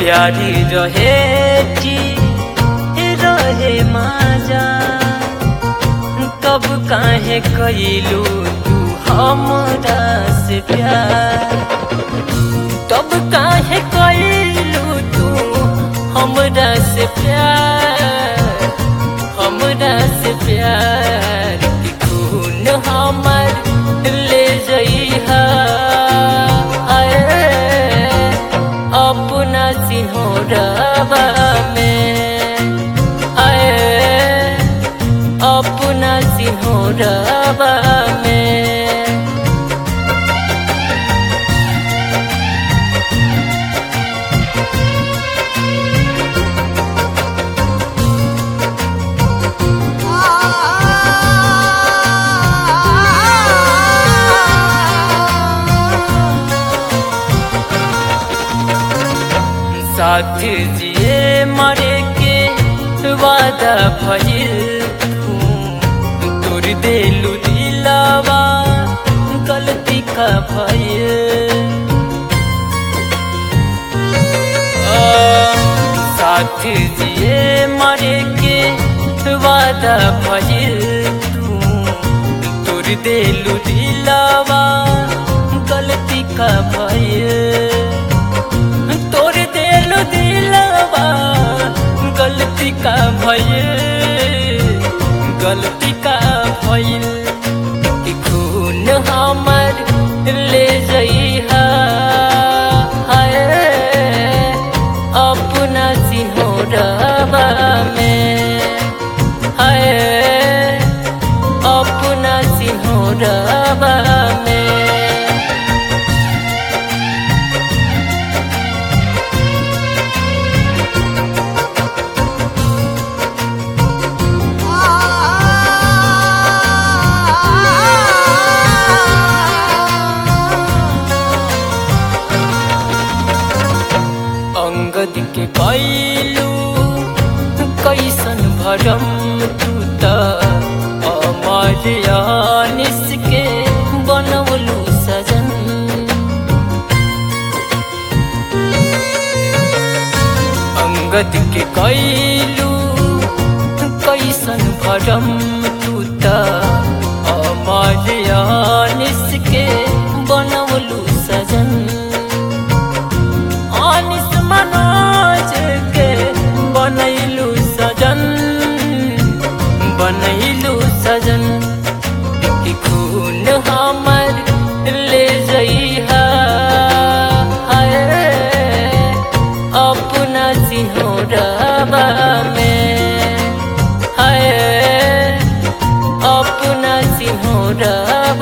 प्यारी रहे जी रहे माजा कब काहे कैलू तू हमरा से प्यार तब काहे कैलू तू हमरा से प्यार हमरा से प्यार की खून हमर ले जइहा अपना सिंहरवा में आए अपना सिंहरवा में साथ जिए मरे के वादा भइल तू तोर देलू दिलावा गलती का भइल आ, साथ जिए मरे के वादा भइल तू तोर देलू दिलावा गलती का भइल तोर दिल दिलवा गलती का भइल गलती का भइल कि खून हमर ले जइहा हाय अपना सिंहरवा में हाय अपना सिंहरवा में अंगद के कैलू कैसन भरम तू त अमर यानिस के बनवलू सजन अंगद के कैलू कैसन भरम तू त अमर यानिस के बनवलू सजन अनिस मनोज के बनैलू सजन बनैलू सजन कि खून हमर ले जइहा हाय अपना सिंहरवा में हाय अपना सिंहरवा